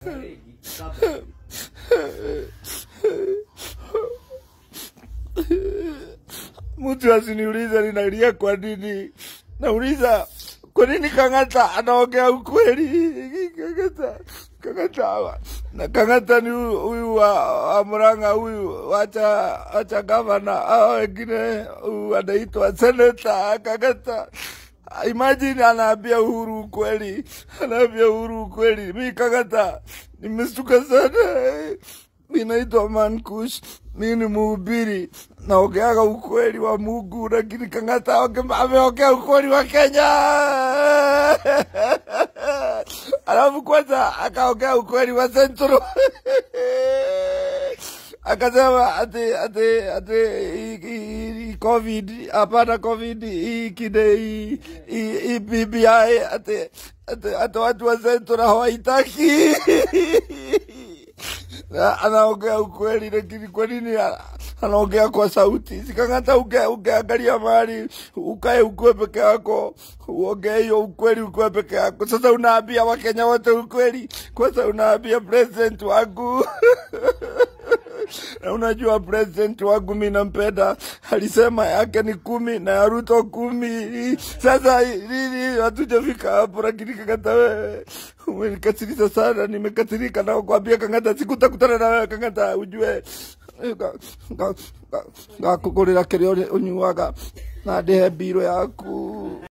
mtu asiniulize ninalia kwa nini. Nauliza kwa nini Kang'ata anaongea ukweli? Kang'ata, Kang'ata na Kang'ata ni huyu huyu wa, wa Murang'a huyu, wacha wacha gavana hao wengine, huyu anaitwa seneta Kang'ata. Imagine anaambia Uhuru ukweli, anaambia Uhuru ukweli. Mi Kang'ata nimestuka sana. Mi naitwa Mankush, mi ni mhubiri, naongeaga ukweli wa Mungu, lakini Kang'ata onge- ameongea ukweli wa Kenya. Alafu kwanza akaongea ukweli wa Central akasema ati ati ati hii- hii- hii covid hapana covid hii kide hii hii- hii BBI ati ati ati watu wa Central hawaitaki Na anaongea ukweli, lakini kwa nini a- anaongea kwa sauti? Sikang'ata uke ukiangalia mahali ukae ukue peke yako, uongee hiyo ukweli ukue peke yako. Sasa unaambia Wakenya wote ukweli, kwanza unaambia president wangu na unajua president wangu mi nampenda, alisema yake ni kumi na ya Ruto kumi. Sasa nini, hatujafika hapo, lakini Kang'ata wewe umenikasirisha sana, nimekasirika na kuambia Kang'ata, sikutakutana na wewe Kang'ata, ujue ngakugurira kiria unyuaga na ndihe mbiro yaku